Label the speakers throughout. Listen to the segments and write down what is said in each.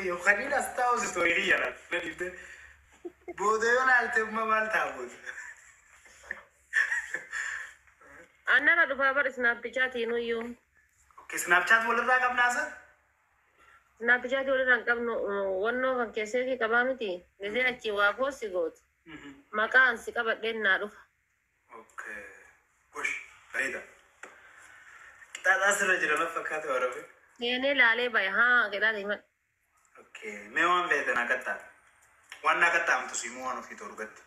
Speaker 1: yoo kaniin as taa'u istoorii kiyyana na dhiibde booda yoo laalte amma maal taa'uuti.
Speaker 2: Annara dhufaa bar snaappichaatiin iyyuu.
Speaker 1: Snaapchaat walirraa qabnaasa?
Speaker 2: Snaappichaatii walirraa hin qabnu wannoo kan keessatti qabaa miti. Gisee achi waa poossi gootu. Maqaan si qabadheen naa dhufa.
Speaker 1: Okay. Gosh, bareeda. Qixaaxaa sirra jira na fakkaate warabe.
Speaker 2: Seenee laalee bahe haa jedhaa hima.
Speaker 1: Okay. Mee waan feete naa kattaa. Waan naa kattaamtu si immoo waan ofii ta'u dhugatti.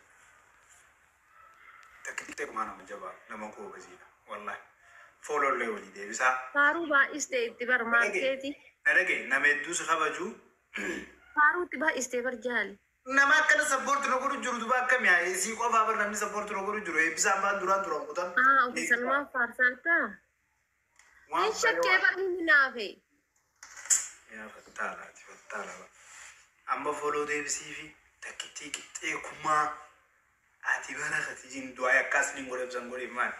Speaker 1: Takkitee kumaa nama jabaa nama goobasiidha. Wallahi. Foolollee walii deebisaa.
Speaker 2: Faaruu baay'istee itti bar maarkeeti.
Speaker 1: Na dhagaye nama hedduus kabajuu.
Speaker 2: Faaruu itti baay'istee bar jaali.
Speaker 1: Nama akkana sappoorti na godhu jiru duba akkam yaa sii qofaa bar namni sappoorti na godhu jiru eebbisaan baan duraan duraan kutan.
Speaker 2: Haa ofiisanumaan faarsaartaa. Hin shakkee bar inni naafe.
Speaker 1: Yaa fattaalaati fattaala. Amma fooloo deebisii fi takkittii qixxee kumaa ati bara kati jin du'aa akkas ni godhe ibsan godhe maali?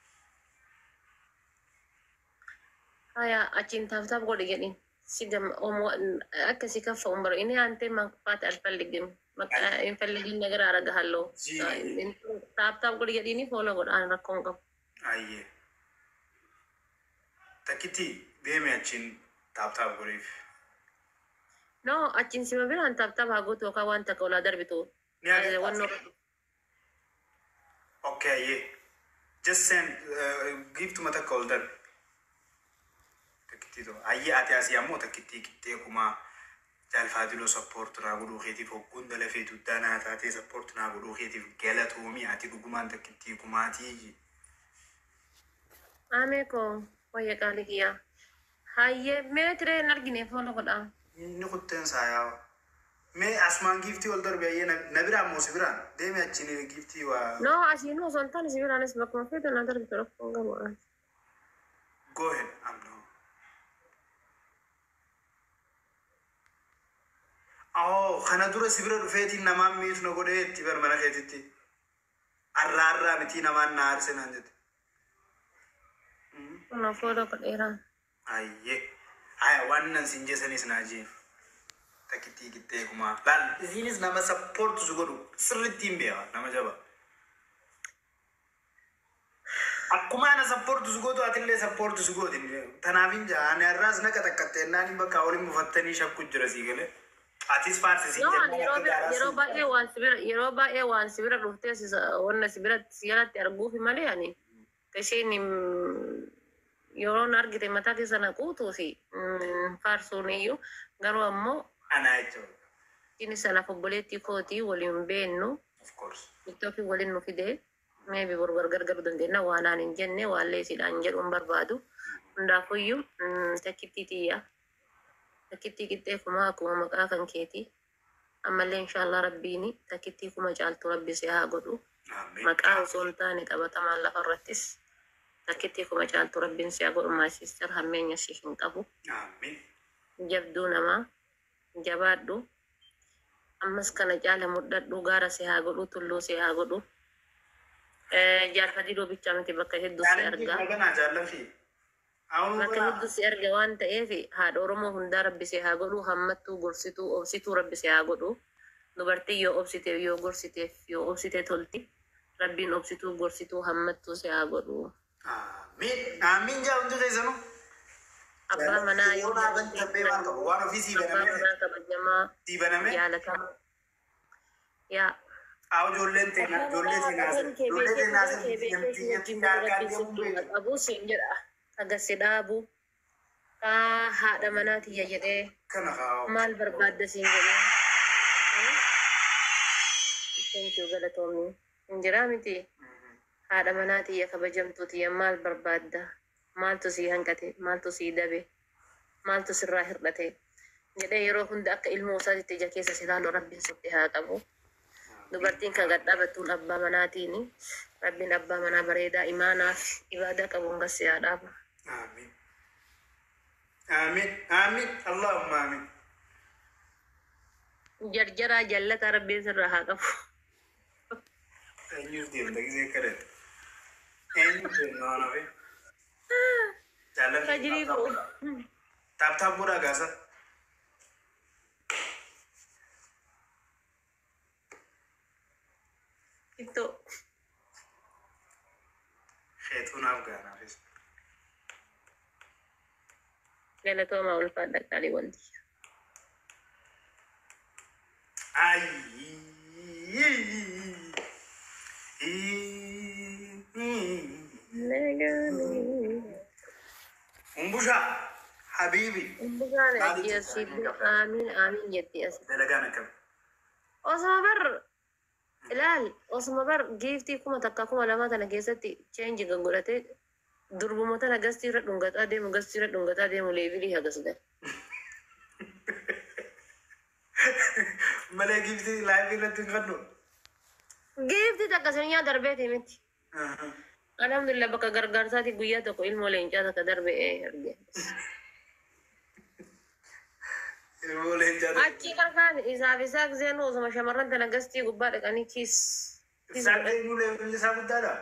Speaker 2: Haya achiin taaftaaf godhe jedhin. Si gam akka si kaffa umbaro inni haantee maqfaate alfalligin. Hin falligin nagara araga halloo.
Speaker 1: Jii.
Speaker 2: Taaftaaf godhe jedhini foola godhaan rakkoon qabu.
Speaker 1: Ayyee. Takkittii deeme achiin taaptaap godheef.
Speaker 2: No achiin sima biraan taaftaaf haa gootu yookaan waan takka olaa darbitu.
Speaker 1: Ni agartaa.
Speaker 2: Wannoo
Speaker 1: Okay, ayyee. Just send uh, giftuma takka ol darbe. Takkittii tokko. Ayyee ati asii ammoo takkittii qixxee kumaa jaalfaadiloo sappoorti naa godhuu keetiif hogguun dala feetu danaa taatee sappoorti naa godhuu keetiif galatoomii ati dhugumaan takkittii kumaatii.
Speaker 2: Amee koo wayya qaalii kiyyaa. Hayyee mee tiree hin argine foola godhaa.
Speaker 1: Inni kutteen saayaa. Mee asumaan giftii ol darbe ayyee na- na biraan moo si biraan deeme achiin giftii waa.
Speaker 2: No asiin osoo hin taane si biraanis bakkuma feetu na darbitu rakkoon qabu.
Speaker 1: Go ahead, I'm no. Oh, kana dura si bira dhufeetiin namaan miitu na godhee itti bar mana keetitti. Arraa arraa mitii namaan na aarse naan jette.
Speaker 2: Kuna foola godheeraa.
Speaker 1: Ayyee. Aya waan nan sin jesanis naa jeen. Takkittii qixxee kumaa. Laal isiinis nama sappoortu su godhu sirriitti hin beeka nama jaba. Akkuma ana sappoortu su gootu atillee sappoortu su gootin. Tanaaf hin jaa ani har'aas naqa takkattee naan bakka waliin buufattanii shakku jira sii galee. Atis faarsisii
Speaker 2: No ani yeroo bira- yeroo baay'ee waan si bira yeroo baay'ee waan si bira dhuftee si wanna si bira si jalatti arguufi malee ani isheen yeroo argite mataa keessa na quutuu fi faarsuun iyyuu garuu ammoo
Speaker 1: Anaa jechuudha.
Speaker 2: inni sanaaf obboleettii kootii waliin beennu
Speaker 1: Of course.
Speaker 2: ittoofi waliin nu fidee meebi bor gargar garuu dandeenya waan aan hin jenne waan leesiidhaan jedhuun barbaadu hundaafuyyuu takkittii xiyyaa takkittii qixxee kumaa akkuma maqaa kan keetii ammallee inshaallah rabbiini takkittii kuma caaltu rabbi si haa godhu
Speaker 1: Ameen.
Speaker 2: maqaa osoo hin taane qabatamaan lafa irrattis takkittii kuma caaltu rabbiin si haa godhu maasister hammeenya si hin qabu
Speaker 1: Ameen.
Speaker 2: jabduu namaa jabaadhu ammas kana caala mudhadhu gaara si haa godhu tulluu si haa godhu jaalfadii doobicha miti bakka hedduu si
Speaker 1: Jaalalli
Speaker 2: argaa
Speaker 1: maganaa jaalalli. Awun
Speaker 2: bakka hedduu si arga waan ta'eef haadha oromoo hundaa rabbi si haa godhu hammattuu gorsituu obsituu rabbi si haa godhu dubartii yoo obsite yoo gorsiteef yoo obsite tolti rabbiin obsituu gorsituu hammattuu si haa godhu
Speaker 1: Ameen. Ameen jaa hundi keessanuu.
Speaker 2: abbaa manaa yoo
Speaker 1: dhaaban tabbee maal qabu? Waan ofii sii
Speaker 2: abbaa
Speaker 1: banamee
Speaker 2: manaa kabajamaa
Speaker 1: sii banamee.
Speaker 2: jaalatamaa yaa
Speaker 1: Haa ijoolleen teenaa ijoollee teenaa ijoollee teenaa namtii nyatti harkaa deemuu beeku.
Speaker 2: qabus hin jedha agasi dhaabu kaa haadha manaatiyya jedhee
Speaker 1: Kana haa.
Speaker 2: maal barbaadda siin jedhee Thank you galatoomni hin jiraa miti haadha manaatiyya kabajamtuutiyya maal barbaadda maaltu sii hanqate maaltu sii dabe maaltu sirraa hir'ate jedhee yeroo hunda akka ilmoo isaatitti ija keessa si ilaalu rabbiin sitti haa qabu. dubartiin kan gad dhaabattuun abbaa manaatiin rabbiin abbaa manaa bareedaa imaanaaf ibaadaa qabuun gassi haa dhaabu.
Speaker 1: Ameen. Ameen. Ameen. Allahumma ameen.
Speaker 2: Jarjaraa jallataa rabbiin sirraa haa qabu.
Speaker 1: Eenyuuf deemta gisee kadhate? Eenyuuf deemta waan hafe? Jaalalli.
Speaker 2: Tajirii bu'u.
Speaker 1: Taaptaap godhaa gaasa.
Speaker 2: ittoo
Speaker 1: Keetuunaaf gaanaafis.
Speaker 2: galatoomaa ulfaadha qaalii wanti
Speaker 1: Ay. Umbusha Habibi
Speaker 2: Umbugaan ajjeesiitu aamiin aamiin jetti as
Speaker 1: dalagaan akkam.
Speaker 2: osuma bar ilaal osuma bar giiftii kuma takka kuma lama tana keessatti cheenji kan godhate durbuma tana gastii irra dhungataa deemu gastii irra dhungataa deemu leevilii hagas gala
Speaker 1: Malee gifti laayifii irratti hin qaddu.
Speaker 2: giiftii takka sinyaa darbeeti miti alhamdulillah bakka gargaarsaati guyyaa tokko ilmoo leencaa takka darbe ee arge
Speaker 1: Ilmoo leencaa
Speaker 2: achi qarqaan isaaf isaa giseenuu osuma shamarran tana gastii gubbaa dhaqanii kiis kiis
Speaker 1: Isaan
Speaker 2: godhan.
Speaker 1: eenyu leevilli isaa guddaadha.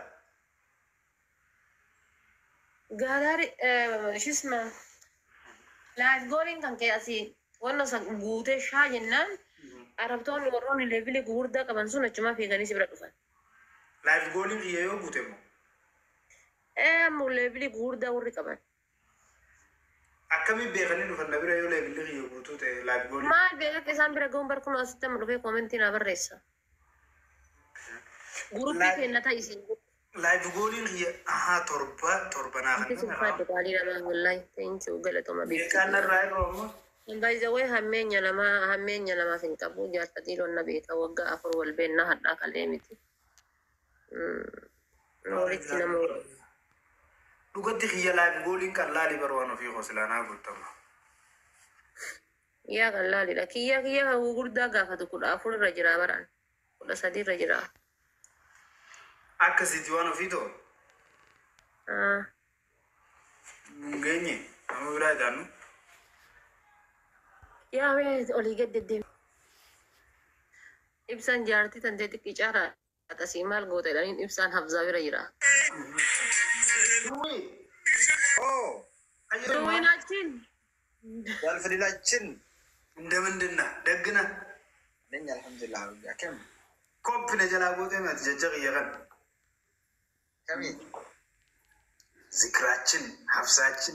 Speaker 2: gaalaari shisma laayif gooliin kan kee asii wanna san guutee shaa jennaan arabtoonni warroonni leevilii gugurdaa qaban sun achumaa fiiganii si bira dhufan.
Speaker 1: Laayif gooliin kiyya yoo guute immoo.
Speaker 2: Ee ammoo leevilii gugurdaa warri qaban.
Speaker 1: Akkamiin beekanii dhufan na bira yoo leevilli kiyya guutuu ta'e laayif gooliin.
Speaker 2: Maal beekaka isaan bira ga'uun barkuma asitti amma dhufee koomentii naa barreessa. Guruppii
Speaker 1: Laayif-
Speaker 2: keenya ta'isiin.
Speaker 1: Laayif gooliin kiyya ahaa torba torba naa
Speaker 2: Wanti
Speaker 1: kan
Speaker 2: sun faaddu qaalii namaa wallahi ta'inchuu galatoma
Speaker 1: Beekaan
Speaker 2: beekaa.
Speaker 1: narraa irra immoo.
Speaker 2: Baay'ee hammeenya namaa hammeenya namaaf hin qabu jaarsa dhiironni na beeka waggaa afur wal beennaa hadhaa qallee miti. Walitti nama
Speaker 1: Dhugatti kiyya laayif gooliin kan laali barwaan ofii qoslaanaa guutama.
Speaker 2: Kiyyaa kan laalidha. Kiyyaa kiyyaa kan gurguddaa gaafatu kudha afur irra jira baraan. Kudha sadii irra jira.
Speaker 1: Akkasitti waan ofii ta'u.
Speaker 2: Ah,
Speaker 1: Hin geenye nama biraa ijaannu.
Speaker 2: Yaa mee olii gad deddeemi. Ibsaan jaartii tan ta'e xiqqii caalaa asii maal goota jedhaniin ibsaan hafzaa bira jira.
Speaker 1: Oh,
Speaker 2: Duwwinaachin
Speaker 3: ያልፍልላችን
Speaker 1: እንደምንድና ደግነ
Speaker 3: ነኝ አልሐምዱሊላህ አብያ ከም
Speaker 1: ኮፕነ ጀላ ጎቴ መት ጀጀቅ እየቀን
Speaker 3: ከሚ
Speaker 1: ዝክራችን ሀፍሳችን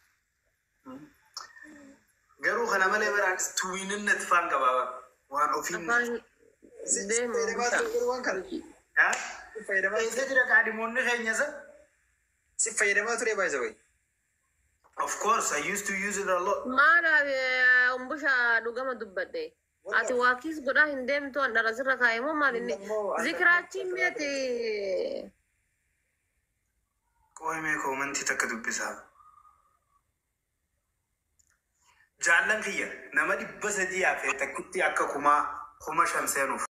Speaker 1: ገሩ ከነ መሌ በራንስ ቱዊንነት ፋን ቀባባ ዋን ኦፊን
Speaker 2: afaan deemu
Speaker 3: fayyadamaa kan fayyadamaa
Speaker 1: ኤሰ ጅረ ቃዲሞን ኸኘሰ
Speaker 3: si fayyadamaa ture baay'isa way
Speaker 1: Of course, I used to use it a lot.
Speaker 2: maalaaf umbusha dhugama dubbadhe. Ati waakiis godhaa hin deemtu an dharasirra kaa'imoo maal inni zikiraachiin meeti
Speaker 1: Qoy mee koomantii takka dubbisaa. Jaallan kiyya nama dhibba sadii hafe takkitti akka kumaa kuma shan seenuuf.